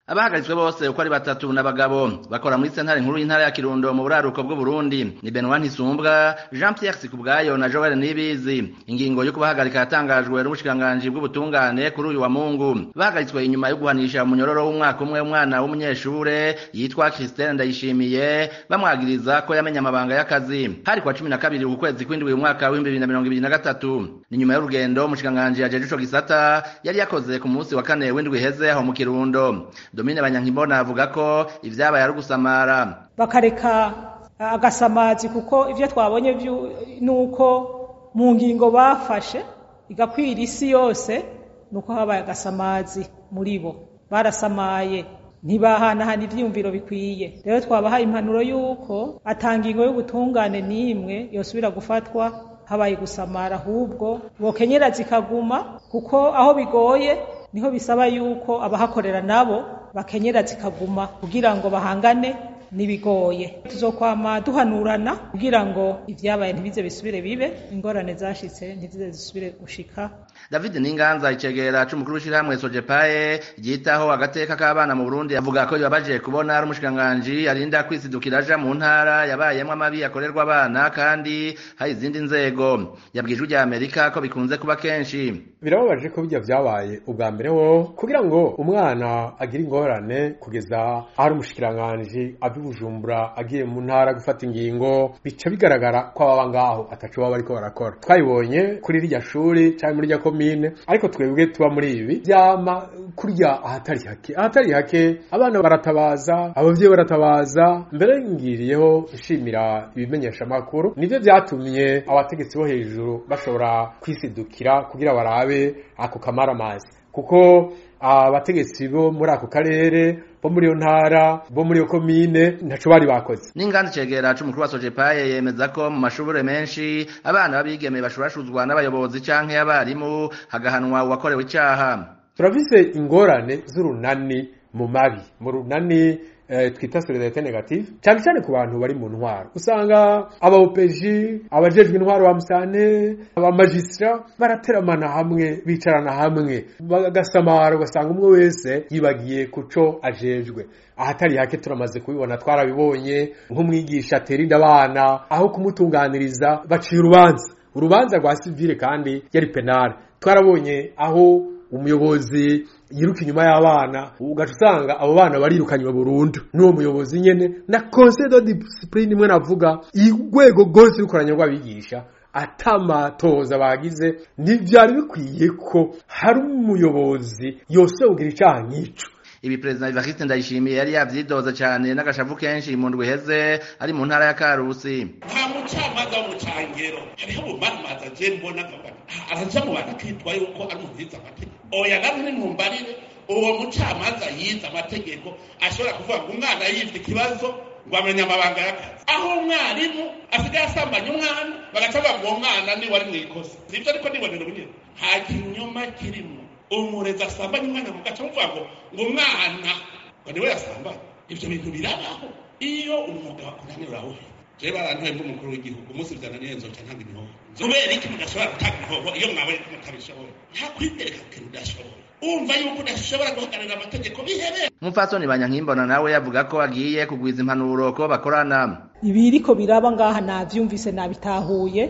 abahagaritswe bose uko ari batatu n'abagabo bakora muri sentare nkuru y'intara ya kirundo mu buraruko bw'uburundi ni benoit ntisumbwa jean pierre sikubwayo na joel nibizi ingingo yo kubahagarika yatangajwe n'ubushikiranganji bw'ubutungane kuri uyu wa mungu bahagaritswe inyuma yo guhanisha umunyororo w'umwaka umwe umwana w'umunyeshure yitwa christine ndayishimiye bamwagiriza ko yamenye amabanga y'akazi hari kwa cumi na kabiri ku kwezi kw'indwi umwaka w'ibihumbi bibiri na mirongo ibiri na gatatu ni nyuma y'urugendo umushikiranganji yajeje ico gisata yari yakoze ku munsi wa kane w'indwi iheze aho mu kirundo domine banyankimbona avuga ko ivyabaye ari ugusamara bakareka agasamazi kuko ivyo twabonye nuko mu ngingo bafashe igakwira isi yose nuko habaye agasamazi muri bo barasamaye ntibahanahana ivyiyumviro bikwiye rero twabahaye impanuro y'uko atangingo y'ubutungane n'imwe yosubira gufatwa habaye gusamara ahubwo bokenyera zikaguma kuko aho bigoye niho bisaba yuko abahakorera nabo bakenyera zikaguma kugira ngo bahangane nibigoye tuzokwama duhanurana kugira ngo ivyabaye ntibize bisubire bibe ingorane zashitse ntizize zisubire gushika david ninganza icegera c'umukuru w'ishirahamwe sojepaye ryitaho agateka k'abana mu burundi avuga ko bibabaje kubona ari umushikiranganji arinda kwisidukira aja mu ntara yabayemwo amabi akorerwa abana kandi hari izindi nzego yabwije rya amerika ko bikunze kuba kenshi birababaje ko bijya vyabaye ubwa mbere ho kugira ngo umwana agire ingorane kugeza ahari umushikiranganji ava bujumbura agiye mu ntara gufata ingingo bica bigaragara ko ababa ngaho ataco baba bariko barakora twabibonye kuri rirya shuri canke muri rya komine ariko twebwe tuba muri ibi vyama kurya ahatari hake ahatari hake abana baratabaza abavyeyi baratabaza mbere ngiriyeho nshimira ibimenyesha makuru nivyo vyatumye abategetsi bo hejuru bashobora kwisidukira kugira barabe ako kamaramazi kuko abategetsi bo muri ako karere bo muri iyo ntara bo muri iyo komine ntaco bari bakoze n'inganda cegera c'umukuru wa sojepaye yemeza ko mu mashure menshi abana b'abigeme bashurashuzwa n'abayobozi canke abarimu hagahanwa uwakorewe icaha turafise ingorane z'urunani mu mabi mu runani eh, twita solidarite negative cyane cyane ku bantu bari mu ntwaro usanga abaopeji abajejwe intwaro ba musane abamajistra barateramana hamwe bicarana hamwe bagasamara ugasanga umwe wese yibagiye kuco ajejwe ahatari hake turamaze kubibona twarabibonye nk'umwigisha atera inda abana aho kumutunganiriza baciye urubanza urubanza rwa sivile kandi yari penale twarabonye aho umuyobozi yiruka inyuma y'abana ugaca usanga abo bana barirukanywe burundu n'uwo muyobozi nyene na conseil de discipline imwe navuga urwego rwose rukoranya rw'abigisha atamatoza bagize ntivyari bikwiye ko hari umuyobozi yose ugira icaha nk'ico ibi perezida Evariste Ndayishimiye yari yavyidoza cyane n'agashavu kenshi mu ndwi heze ari mu ntara ya Karusi nta mucamanza wo mu cangero hariho umumamaza je mbona nkabona araja mu bantu akitwa yuko ari umuhiza amategeko oya namwe nimumbarire uwo mucamanza yize amategeko ashobora kuvuga ngo umwana yivye ikibazo ngo amenye amabanga y'akazi aho umwarimu asigaye asambanya umwana bagaca bavuga ngo uwo mwana niwe ari mw'ikosa nivyo ariko nibonera ubunyene nta kinyoma kirimo umurezi asambanya umwana mugaca muvuga ngo ngo umwana ngo niwe yasambanya ivyo bintu birabaho iyo umwuga wakunanira urawuhe jewe barantoye mv'umukuru w'igihugu umunsi vyananiye nzoca ntanga imihoho kubera iki mudashobora gutanga imihoho iyo mwabonye ko mutabishoboye nta kwitereka ku kintu udashoboye umva yuko udashobora guhagararira amategeko bihereye umupfasoni banyankimbona nawe yavuga ko agiye kugwiza impanuro ko bakorana ibiriko biraba ngaha navyumvise nabitahuye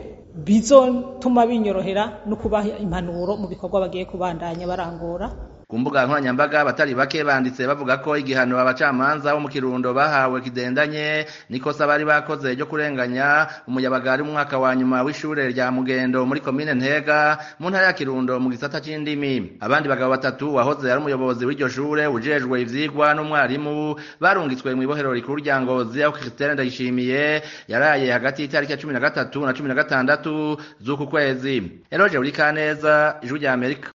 bizotuma binyorohera no kubaha impanuro mu bikorwa bagiye kubandanya barangura ku mbuga nkoranyambaga abatari bake banditse bavuga ko igihano abacamanza bo mu kirundo bahawe kidendanye nikosa bari bakoze ryo kurenganya umuyabaga ari mu mwaka wa nyuma w'ishure rya mugendo muri komine ntega mu ntara ya kirundo mu gisata c'indimi abandi bagabo batatu wahoze ari umuyobozi w'iryo shure ujejwe ivyigwa n'umwarimu barungitswe mw'ibohero rikuru rya ngozi aho christine ndayishimiye yaraye hagati y'itariki ya cumi na gatatu na cumi na gatandatu z'uku kwezi eroje uri kaneza ijwi rya amerika